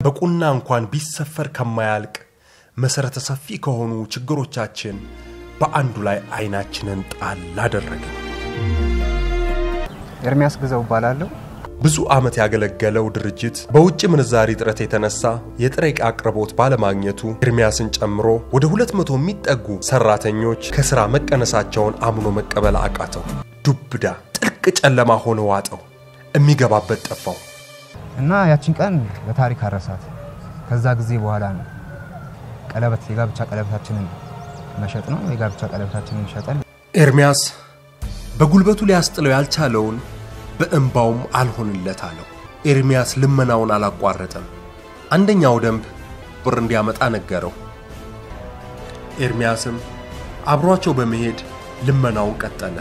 በቁና እንኳን ቢሰፈር ከማያልቅ መሠረተ ሰፊ ከሆኑ ችግሮቻችን በአንዱ ላይ አይናችንን ጣል አደረግን። ኤርሚያስ ግዘው እባላለሁ። ብዙ ዓመት ያገለገለው ድርጅት በውጭ ምንዛሪ እጥረት የተነሳ የጥሬ ዕቃ አቅርቦት ባለማግኘቱ ኤርሚያስን ጨምሮ ወደ 200 የሚጠጉ ሰራተኞች ከሥራ መቀነሳቸውን አምኖ መቀበል አቃተው። ዱብዳ ጥልቅ ጨለማ ሆነ ዋጠው። የሚገባበት ጠፋው። እና ያችን ቀን በታሪክ አረሳት። ከዛ ጊዜ በኋላ ነው ቀለበት የጋብቻ ቀለበታችንን መሸጥ ነው የጋብቻ ቀለበታችንን ሸጠን ኤርሚያስ በጉልበቱ ሊያስጥለው ያልቻለውን በእንባውም አልሆንለት አለው። ኤርሚያስ ልመናውን አላቋረጠም። አንደኛው ደንብ ብር እንዲያመጣ ነገረው። ኤርሚያስም አብሯቸው በመሄድ ልመናውን ቀጠለ።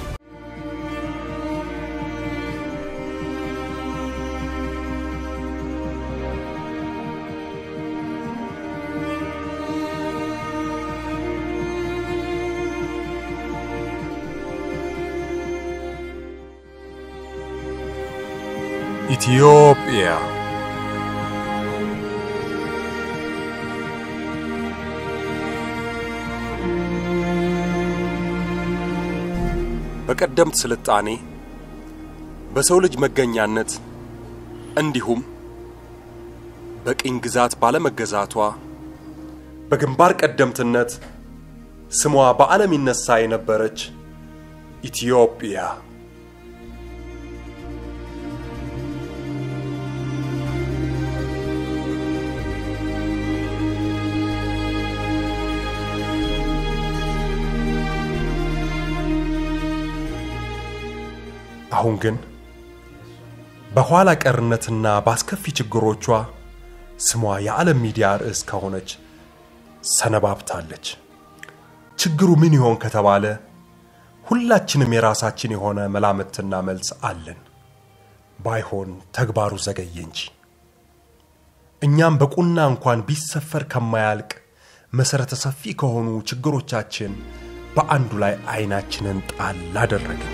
ኢትዮጵያ በቀደምት ስልጣኔ በሰው ልጅ መገኛነት እንዲሁም በቅኝ ግዛት ባለመገዛቷ በግንባር ቀደምትነት ስሟ በዓለም ይነሳ የነበረች ኢትዮጵያ አሁን ግን በኋላ ቀርነትና በአስከፊ ችግሮቿ ስሟ የዓለም ሚዲያ ርዕስ ከሆነች ሰነባብታለች። ችግሩ ምን ይሆን ከተባለ ሁላችንም የራሳችን የሆነ መላምትና መልስ አለን። ባይሆን ተግባሩ ዘገየ እንጂ እኛም በቁና እንኳን ቢሰፈር ከማያልቅ መሠረተ ሰፊ ከሆኑ ችግሮቻችን በአንዱ ላይ አይናችንን ጣል አደረግን።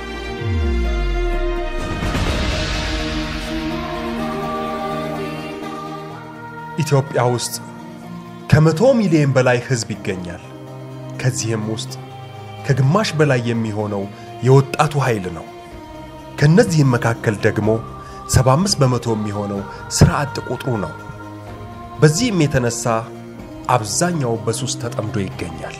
ኢትዮጵያ ውስጥ ከመቶ ሚሊዮን በላይ ሕዝብ ይገኛል። ከዚህም ውስጥ ከግማሽ በላይ የሚሆነው የወጣቱ ኃይል ነው። ከነዚህም መካከል ደግሞ 75 በመቶ የሚሆነው ሥራ አጥ ቁጥሩ ነው። በዚህም የተነሳ አብዛኛው በሱስ ተጠምዶ ይገኛል።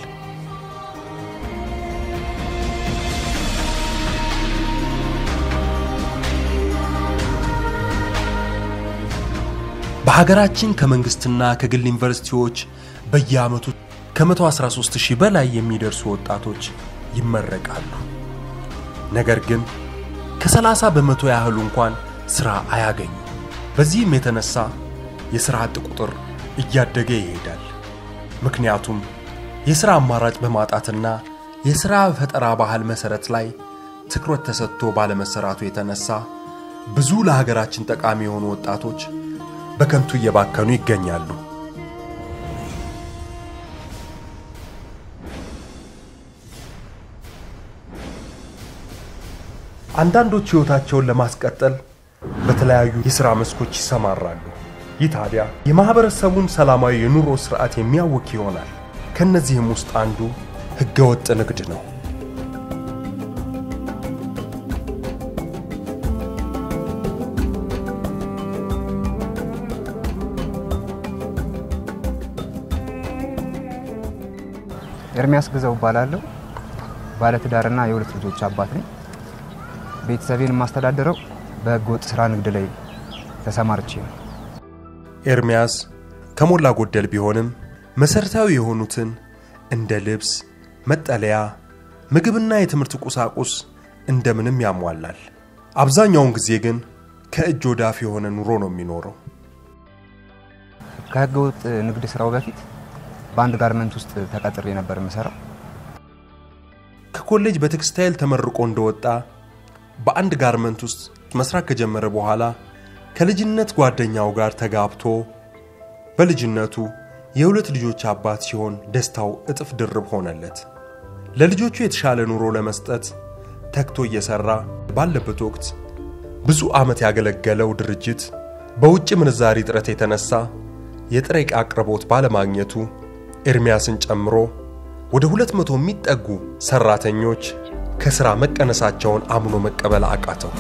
በሀገራችን ከመንግስትና ከግል ዩኒቨርሲቲዎች በየዓመቱ ከ113 ሺህ በላይ የሚደርሱ ወጣቶች ይመረቃሉ። ነገር ግን ከ30 በመቶ ያህሉ እንኳን ሥራ አያገኙ። በዚህም የተነሳ የሥራ አጥ ቁጥር እያደገ ይሄዳል። ምክንያቱም የሥራ አማራጭ በማጣትና የሥራ ፈጠራ ባህል መሠረት ላይ ትኩረት ተሰጥቶ ባለመሰራቱ የተነሳ ብዙ ለሀገራችን ጠቃሚ የሆኑ ወጣቶች በከንቱ እየባከኑ ይገኛሉ። አንዳንዶች ሕይወታቸውን ለማስቀጠል በተለያዩ የሥራ መስኮች ይሰማራሉ። ይህ ታዲያ የማኅበረሰቡን ሰላማዊ የኑሮ ሥርዓት የሚያውክ ይሆናል። ከእነዚህም ውስጥ አንዱ ሕገወጥ ንግድ ነው። ኤርሚያስ ግዘው እባላለሁ። ባለትዳርና የሁለት ልጆች አባት ነኝ። ቤተሰቤን የማስተዳደረው በሕገ ወጥ ስራ ንግድ ላይ ተሰማርቼ ነው። ኤርሚያስ ከሞላ ጎደል ቢሆንም መሠረታዊ የሆኑትን እንደ ልብስ፣ መጠለያ፣ ምግብና የትምህርት ቁሳቁስ እንደምንም ያሟላል። አብዛኛውን ጊዜ ግን ከእጅ ወዳፍ የሆነ ኑሮ ነው የሚኖረው። ከሕገ ወጥ ንግድ ስራው በፊት በአንድ ጋርመንት ውስጥ ተቀጥሬ ነበር የምሰራው። ከኮሌጅ በቴክስታይል ተመርቆ እንደወጣ በአንድ ጋርመንት ውስጥ መስራት ከጀመረ በኋላ ከልጅነት ጓደኛው ጋር ተጋብቶ በልጅነቱ የሁለት ልጆች አባት ሲሆን ደስታው እጥፍ ድርብ ሆነለት። ለልጆቹ የተሻለ ኑሮ ለመስጠት ተግቶ እየሰራ ባለበት ወቅት ብዙ ዓመት ያገለገለው ድርጅት በውጭ ምንዛሪ እጥረት የተነሳ የጥሬ ዕቃ አቅርቦት ባለማግኘቱ ኤርሚያስን ጨምሮ ወደ ሁለት መቶ የሚጠጉ ሰራተኞች ከሥራ መቀነሳቸውን አምኖ መቀበል አቃተው።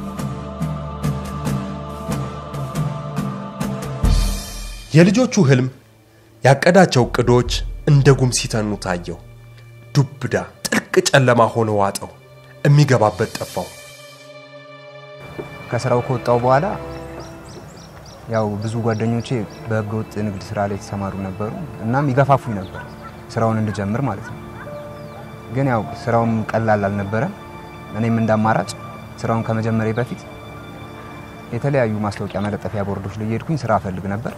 የልጆቹ ህልም ያቀዳቸው ዕቅዶች እንደ ጉም ሲተኑ ታየው። ዱብዳ ጥልቅ ጨለማ ሆነ ዋጠው። የሚገባበት ጠፋው። ከስራው ከወጣው በኋላ ያው ብዙ ጓደኞቼ በህገወጥ ንግድ ስራ ላይ የተሰማሩ ነበሩ። እናም ይገፋፉኝ ነበር ስራውን እንድጀምር ማለት ነው። ግን ያው ስራውም ቀላል አልነበረም። እኔም እንደ አማራጭ ስራውን ከመጀመሪያ በፊት የተለያዩ ማስታወቂያ መለጠፊያ ቦርዶች ላይ እየሄድኩኝ ስራ እፈልግ ነበር።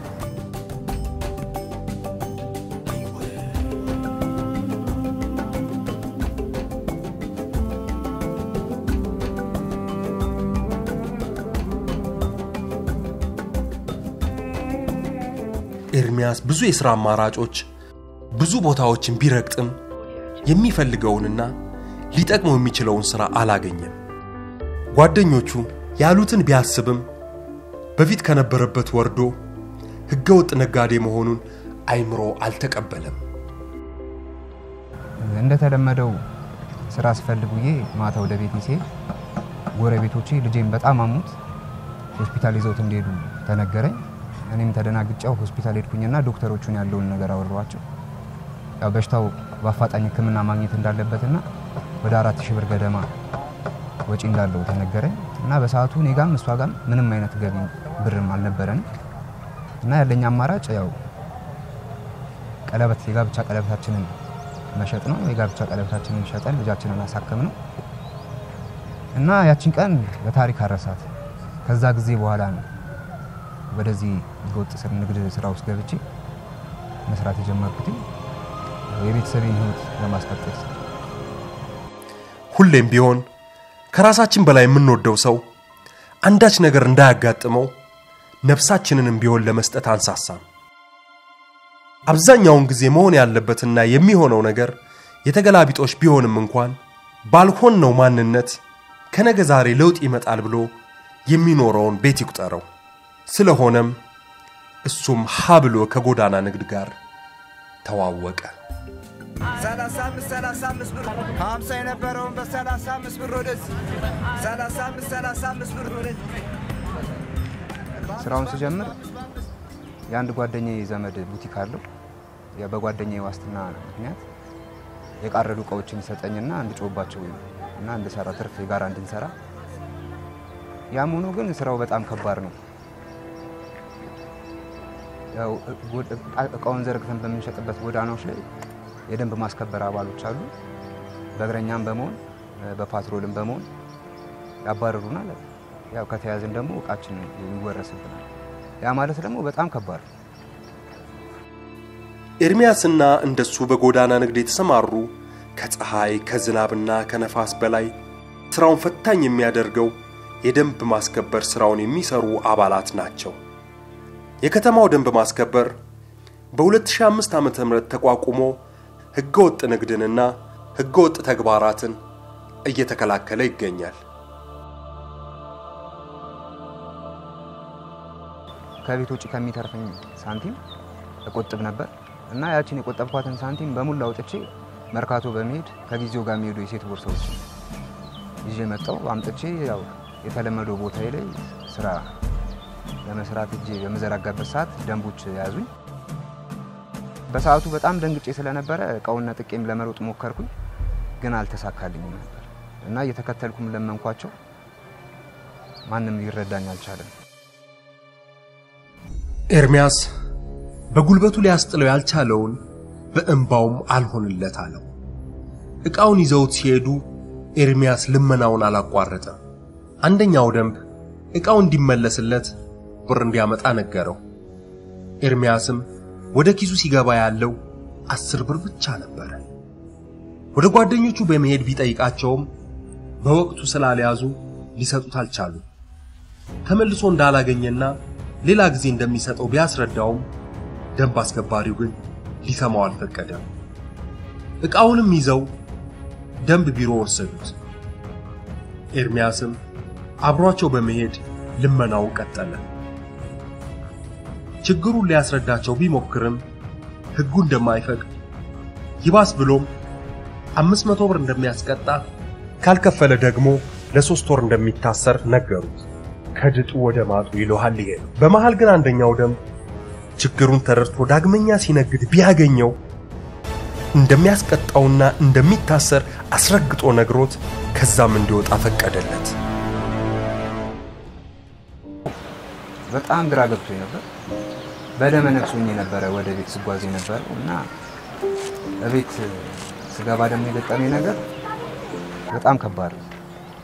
ኤርሚያስ ብዙ የሥራ አማራጮች ብዙ ቦታዎችን ቢረግጥም የሚፈልገውንና ሊጠቅመው የሚችለውን ሥራ አላገኘም። ጓደኞቹ ያሉትን ቢያስብም በፊት ከነበረበት ወርዶ ሕገወጥ ነጋዴ መሆኑን አይምሮ አልተቀበለም። እንደተለመደው ስራ ስፈልግ ውዬ ማታ ወደ ቤት ሲሄድ ጎረቤቶቼ ልጄን በጣም አሙት ሆስፒታል ይዘውት እንደሄዱ ተነገረኝ። እኔም ተደናግጫው ሆስፒታል ሄድኩኝና ዶክተሮቹን ያለውን ነገር አወራኋቸው። ያው በሽታው በአፋጣኝ ሕክምና ማግኘት እንዳለበትና ወደ አራት ሺህ ብር ገደማ ወጪ እንዳለው ተነገረኝ እና በሰዓቱ እኔ ጋም እሷ ጋም ምንም አይነት ገቢ ብርም አልነበረንም እና ያለኝ አማራጭ ያው ቀለበት የጋብቻ ቀለበታችንን መሸጥ ነው። የጋብቻ ቀለበታችንን ሸጠን ልጃችንን አሳከም ነው እና ያችን ቀን በታሪክ አረሳት። ከዛ ጊዜ በኋላ ነው ወደዚህ ህገወጥ ስር ንግድ ስራ ውስጥ ገብቼ መስራት የጀመርኩት የቤተሰቤን ህይወት ለማስቀጠል። ሁሌም ቢሆን ከራሳችን በላይ የምንወደው ሰው አንዳች ነገር እንዳያጋጥመው ነፍሳችንንም ቢሆን ለመስጠት አንሳሳም። አብዛኛውን ጊዜ መሆን ያለበትና የሚሆነው ነገር የተገላቢጦሽ ቢሆንም እንኳን ባልሆነው ማንነት ከነገ ዛሬ ለውጥ ይመጣል ብሎ የሚኖረውን ቤት ይቁጠረው። ስለሆነም እሱም ሀ ብሎ ከጎዳና ንግድ ጋር ተዋወቀ። ሰላሳ አምስት ሰላሳ አምስት ብር ሀምሳ የነበረውን በሰላሳ አምስት ብር ወደዚህ ሰላሳ አምስት ሰላሳ አምስት ብር ወደዚህ ስራውን ስጀምር የአንድ ጓደኛዬ ዘመድ ቡቲክ አለው። ያ በጓደኛዬ ዋስትና ምክንያት የቃረዱ እቃዎችን ይሰጠኝና እንድጮባቸው እና እንድሰራ ትርፍ የጋራ እንድንሰራ። ያም ሆኖ ግን ስራው በጣም ከባድ ነው። ያው እቃውን ዘርግተን በምንሸጥበት ጎዳናዎች ላይ የደንብ ማስከበር አባሎች አሉ። በእግረኛም በመሆን በፓትሮልም በመሆን ያባረሩናል። ያው ከተያዝን ደግሞ እቃችን ይወረስብናል። ያ ማለት ደግሞ በጣም ከባድ ነው። ኤርሚያስና እንደሱ በጎዳና ንግድ የተሰማሩ ከፀሐይ ከዝናብና ከነፋስ በላይ ስራውን ፈታኝ የሚያደርገው የደንብ ማስከበር ስራውን የሚሰሩ አባላት ናቸው። የከተማው ደንብ ማስከበር በ2005 ዓ.ም ተቋቁሞ ህገወጥ ንግድንና ህገወጥ ተግባራትን እየተከላከለ ይገኛል። ከቤት ውጭ ከሚተርፈኝ ሳንቲም እቆጥብ ነበር እና ያችን የቆጠብኳትን ሳንቲም በሙሉ አውጥቼ መርካቶ በመሄድ ከጊዜው ጋር የሚሄዱ የሴት ቦርሳዎች ይዤ መጣሁ። አምጥቼ ያው የተለመደው ቦታ ላይ ስራ ለመስራት እጄ በምዘረጋበት ሰዓት ደንቦች ያዙኝ። በሰዓቱ በጣም ደንግጬ ስለነበረ እቃውን ነጥቄም ለመሮጥ ሞከርኩኝ፣ ግን አልተሳካልኝም ነበር እና እየተከተልኩም ለመንኳቸው። ማንም ሊረዳኝ አልቻለም። ኤርሚያስ በጉልበቱ ሊያስጥለው ያልቻለውን በእንባውም አልሆንለት አለው። ዕቃውን ይዘውት ሲሄዱ ኤርሚያስ ልመናውን አላቋረጠም። አንደኛው ደንብ ዕቃው እንዲመለስለት ብር እንዲያመጣ ነገረው። ኤርሚያስም ወደ ኪሱ ሲገባ ያለው አስር ብር ብቻ ነበረ። ወደ ጓደኞቹ በመሄድ ቢጠይቃቸውም በወቅቱ ስላልያዙ ሊሰጡት አልቻሉም። ተመልሶ እንዳላገኘና ሌላ ጊዜ እንደሚሰጠው ቢያስረዳውም ደንብ አስከባሪው ግን ሊሰማው አልፈቀደም። ዕቃውንም ይዘው ደንብ ቢሮ ወሰዱት። ኤርሚያስም አብሯቸው በመሄድ ልመናው ቀጠለ። ችግሩን ሊያስረዳቸው ቢሞክርም ሕጉ እንደማይፈቅድ ይባስ ብሎም አምስት መቶ ብር እንደሚያስቀጣ ካልከፈለ ደግሞ ለሶስት ወር እንደሚታሰር ነገሩት። ከድጡ ወደ ማጡ ይለሃል ይሄ ነው። በመሃል ግን አንደኛው ደም ችግሩን ተረድቶ ዳግመኛ ሲነግድ ቢያገኘው እንደሚያስቀጣውና እንደሚታሰር አስረግጦ ነግሮት ከዛም እንዲወጣ ፈቀደለት። በጣም ግራ ገብቶኝ ነበር። በደመ ነፍስ ሆኜ ነበረ ወደ ቤት ስጓዝ የነበረው እና እቤት ስገባ ደግሞ የገጠመኝ ነገር በጣም ከባድ ነው።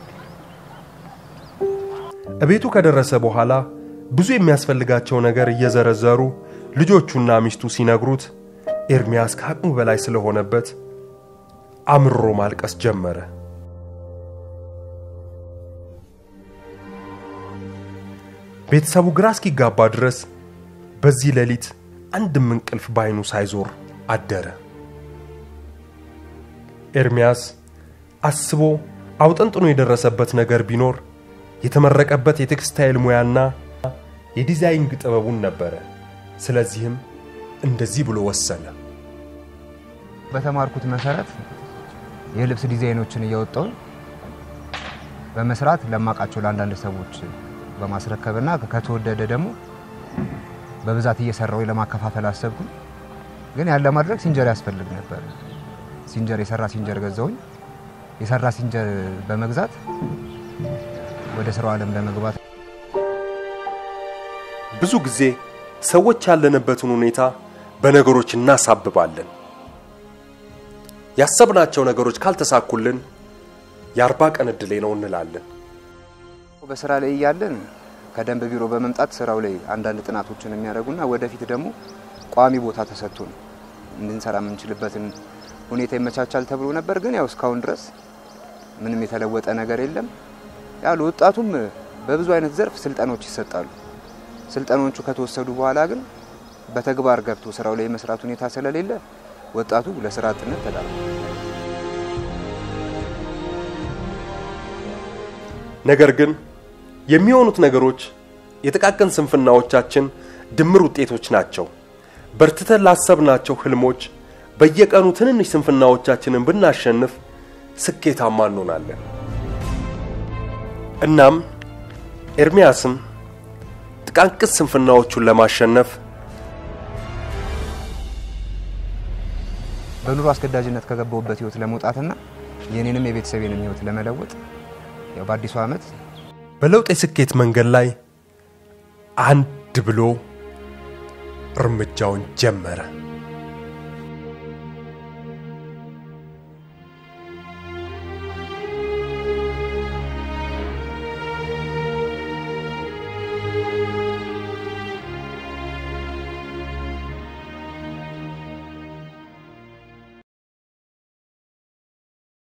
እቤቱ ከደረሰ በኋላ ብዙ የሚያስፈልጋቸው ነገር እየዘረዘሩ ልጆቹና ሚስቱ ሲነግሩት ኤርሚያስ ከአቅሙ በላይ ስለሆነበት አምርሮ ማልቀስ ጀመረ። ቤተሰቡ ግራ እስኪጋባ ድረስ በዚህ ሌሊት አንድም እንቅልፍ ባይኑ ሳይዞር አደረ። ኤርሚያስ አስቦ አውጠንጥኖ የደረሰበት ነገር ቢኖር የተመረቀበት የቴክስታይል ሙያና የዲዛይንግ ጥበቡን ነበረ። ስለዚህም እንደዚህ ብሎ ወሰነ። በተማርኩት መሰረት የልብስ ዲዛይኖችን እያወጣሁኝ በመስራት ለማውቃቸው ለአንዳንድ ሰዎች በማስረከብና ከተወደደ ደግሞ በብዛት እየሰራው ለማከፋፈል አሰብኩኝ። ግን ያን ለማድረግ ሲንጀር ያስፈልግ ነበር። ሲንጀር የሰራ ሲንጀር ገዛውኝ። የሰራ ሲንጀር በመግዛት ወደ ስራው ዓለም ለመግባት ብዙ ጊዜ ሰዎች ያለንበትን ሁኔታ በነገሮች እናሳብባለን። ያሰብናቸው ነገሮች ካልተሳኩልን የአርባ ቀን ዕድሌ ነው እንላለን። በስራ ላይ እያለን ከደንብ ቢሮ በመምጣት ስራው ላይ አንዳንድ ጥናቶችን የሚያደርጉና ወደፊት ደግሞ ቋሚ ቦታ ተሰጥቶን እንድንሰራ የምንችልበትን ሁኔታ ይመቻቻል ተብሎ ነበር። ግን ያው እስካሁን ድረስ ምንም የተለወጠ ነገር የለም። ያሉ ወጣቱም በብዙ አይነት ዘርፍ ስልጠናዎች ይሰጣሉ። ስልጠናዎቹ ከተወሰዱ በኋላ ግን በተግባር ገብቶ ስራው ላይ የመስራት ሁኔታ ስለሌለ ወጣቱ ለስራ አጥነት ተዳርጓል። ነገር ግን የሚሆኑት ነገሮች የጥቃቅን ስንፍናዎቻችን ድምር ውጤቶች ናቸው። በርትተን ላሰብናቸው ህልሞች በየቀኑ ትንንሽ ስንፍናዎቻችንን ብናሸንፍ ስኬታማ እንሆናለን። እናም ኤርሚያስም ጥቃቅን ስንፍናዎቹን ለማሸነፍ በኑሮ አስገዳጅነት ከገባሁበት ህይወት ለመውጣትና የኔንም የቤተሰቤንም ህይወት ለመለወጥ ያው በአዲሱ ዓመት በለውጥ የስኬት መንገድ ላይ አንድ ብሎ እርምጃውን ጀመረ።